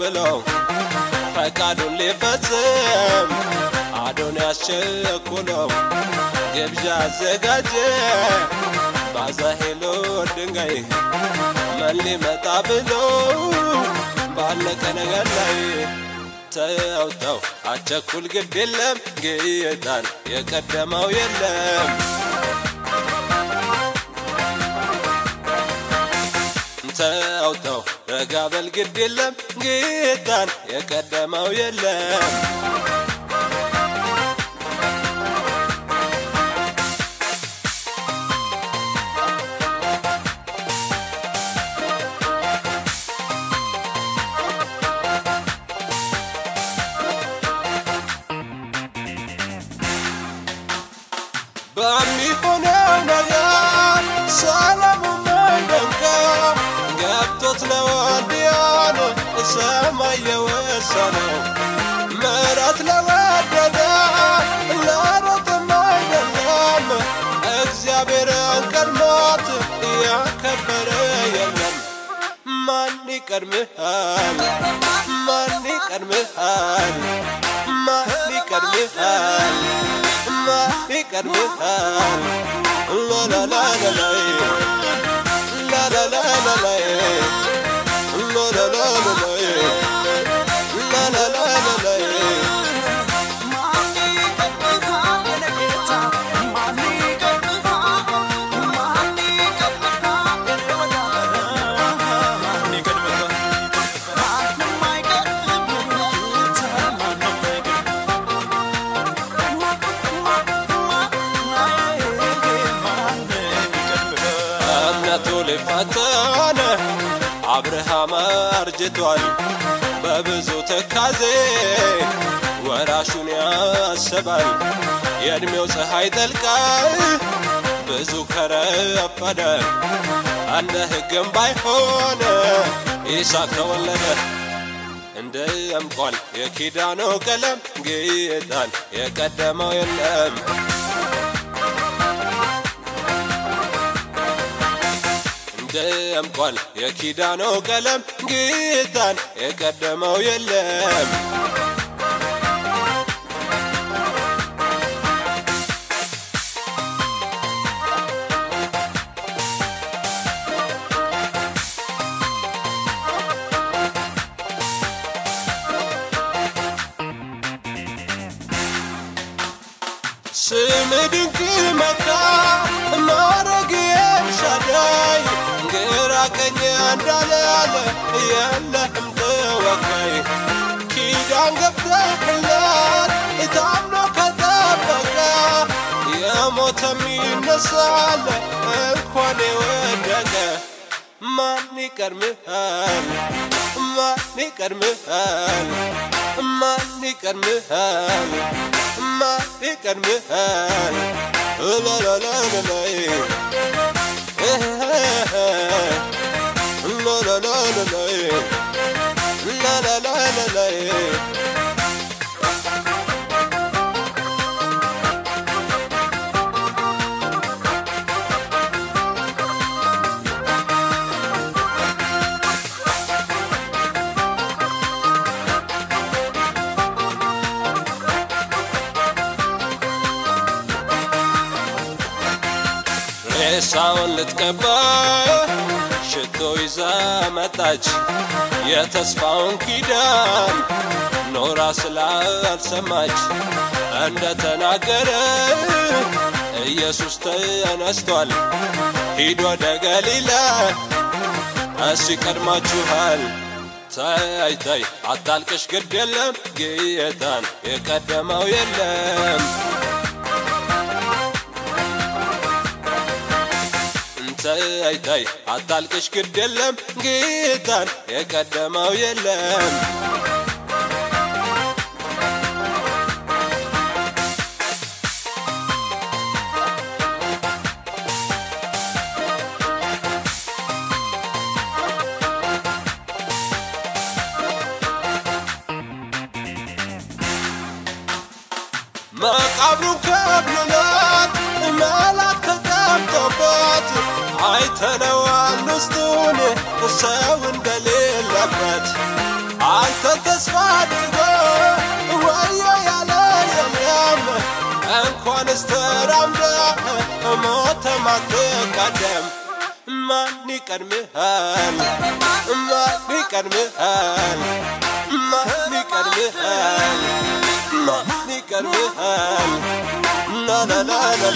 ብለው ፈቃዱን ሊፈጽም አዶንያስ ቸኩለው ግብዣ አዘጋጀ ባዛሄሎ ድንጋይ ማን ሊመጣ ብሎ ባለቀ ነገር ላይ ተው ተው አቸኩል ግድ የለም ጌታን የቀደመው የለም ተው ተው ረጋ በል ግድ የለም ጌታን የቀደመው የለም በሚሆነው ነገር ሰላሙን መንደንቀው ገብቶት ለወዲያን ሰማይ የወሰነው ምሕረት ለወደደ ለሮጥም አይደለም እግዚአብሔርን ቀድሞት ያከበረ የለም። ማን ይቀድምሃል? ማን ይቀድምሃል? ማን ይቀድምሃል? ማን ይቀድምሃል? ላላላላላይ ላላላላላይ ላላላላላይ ላላላላላይ እምነቱ ሊፈተን አብርሃም አርጅቷል በብዙ ትካዜ ወራሹን ያስባል የዕድሜው ፀሐይ ጠልቃ ብዙ ከረፈደ እንደ ሕግም ባይሆን ይስሐቅ ተወለደ እንደ እምቋል የኪዳኑ ቀለም ጌታን የቀደመው የለም ደምቋል የኪዳኑ ቀለም ጌታን የቀደመው የለም ስም ድንቅ መካ ማረግ ኤልሻዳይ ግራ ቀኝ እንዳላለ የለህም ተወካይ ኪዳን ገብተህለት ታምኖ ከጠበቀ የሞተም ይነሳል እንኳን የወደቀ ማን ይቀድምሃል? ማን ይቀድምሃል? ማን ይቀድምሃል? ማን ይቀድምሃል? ላላላላላይ ላላላላላይ ላላላላላይ ሬሳውን ልትቀባ ሽቶ ይዛ መጣች የተስፋውን ኪዳን ኖራ ስላልሰማች እንደተናገረ ኢየሱስ ተነስቷል ሂድ ወደ ገሊላ እሱ ይቀድማችኋል ታይ ታይ አታልቅሽ ግድ የለም ጌታን የቀደመው የለም ታይ ታይ አታልቅሽ ግድ የለም ጌታን የቀደመው የለም መቃብሩን ከብሎናል መላክ ተቀምጦበት አይተነዋል ውስጡን ሰው እንደሌለበት አንተን ተስፋ አድርጎ ወዮ ያለ የለም እንኳንስ ተራምደ ሞተ ማትቀደም ማን ይቀድምሃል ማን ይቀድምሃል ማን ይቀድምሃል ማን ይቀድምሃል ላ ላ ላ ላ